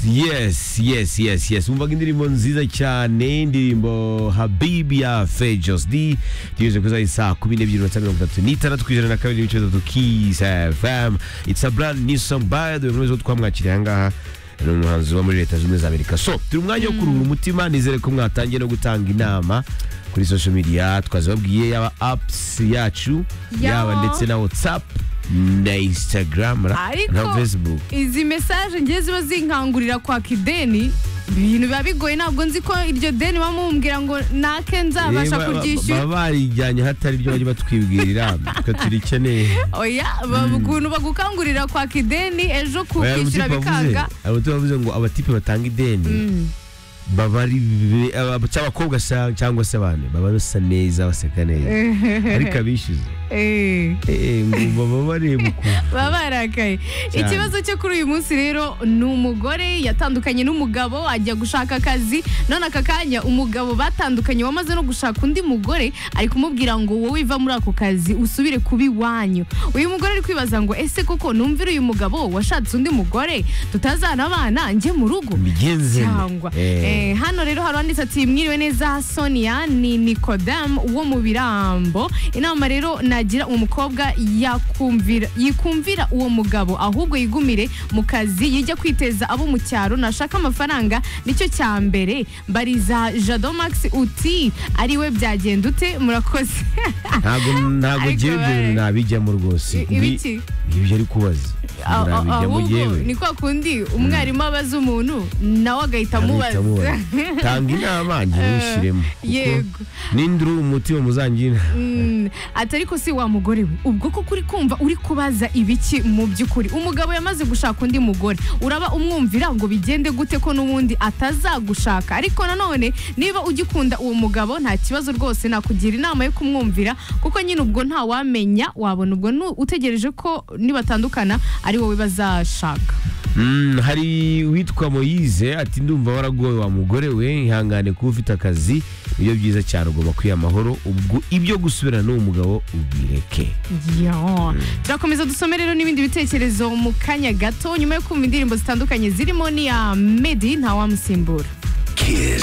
yes yes yes yes yes umvaga indirimbo nziza cyane indirimbo habibi ya fejos d tugejeje kuri zayi saa kumi n'ebyiri minota mirongo itatu n'itandatu ku ijana na kabiri n'ibice bitatu kis fm it's a brand new song by the way mwese twamwakiriye ahangaha ni umuhanzi wo muri leta zunze ubumwe za amerika so turi umwanya wo kuruhura umutima nizere ko mwatangiye no gutanga inama kuri social media twazibabwiye yaba apps yacu Yaba. yaba ndetse na whatsapp na instagram ra- na ariko facebook izi mesaje ngiye ziba zinkangurira kwaka ideni ibintu biba bigoye ntabwo nzi ko iryo deni baba mumbwira ngo nake nzabasha Eh, ba- kuryishyura baba barijyanye hatari ibyo bajya batwibwirira twe turikeneye oya ba- ukuntu bagukangurira kwaka ideni ejo Oya, kukishyura abatipe bavuze- bikanga abatipe bavuze ngo abatipe batanga ideni baba ari be- aba- cyangwa abakobwa sa- cyangwa se abantu baba basa neza baseka neza ariko abishyuza Eh. eh, ngo baba bareba ukuntu baba barakaye Cyane. ikibazo cyo kuri uyu munsi rero ni umugore yatandukanye n'umugabo ajya gushaka akazi none aka kanya umugabo batandukanye wamaze no gushaka undi mugore ari kumubwira ngo wowe iva muri ako kazi usubire kuba iwanyu uyu mugore ari kwibaza ngo ese koko numvira uyu mugabo washatse undi mugore tutazana abana njye mu rugo mbigenze cyangwa Eh, hano rero hari uwanditse ati mwiriwe neza sonia ni nikodemu wo mu birambo inama rero nagira uwo mukobwa yakumvira yikumvira uwo mugabo ahubwo yigumire mu kazi yijya kwiteza abo mu cyaro nashaka amafaranga nicyo cya mbere mbariza jado max uti ariwe byagenda ute murakoze ntabwo ntabwo Ariko ngewe ibyo bare- nabijyamo rwose I- ibiki? Ngi- ibyo ari kubaza Ah, ah, nabijyamo ahubwo ngewe ni kwa kundi umwarimu abaza umuntu nawe agahita Ntabwo amubaza itamubaza. tanga inama njye ntushyiremo kuko yego. nindi uri umutima muzangina Mm, ati ariko si wa mugore we ubwo koko uri kumva uri kubaza ibiki mu by'ukuri umugabo yamaze gushaka undi mugore uraba umwumvira ngo bigende gute ko n'ubundi atazagushaka ariko nanone niba ugikunda uwo mugabo nta kibazo rwose nakugira inama yo kumwumvira kuko nyine ubwo nta wamenya wabona ubwo nu- utegereje ko nibatandukana ari wowe bazashaka Mm, hari uwitwa moyize ati ndumva waragowe wa mugore we ihangane kuba ufite akazi nibyo byiza cyane ugomba kwiha amahoro ubwo ibyo gusubirana n'uwo mugabo ubireke Yo. turakomeza dusome rero n'ibindi bitekerezo mu kanya gato nyuma yo kumva indirimbo zitandukanye zirimo n'iya medi ntawamusimbura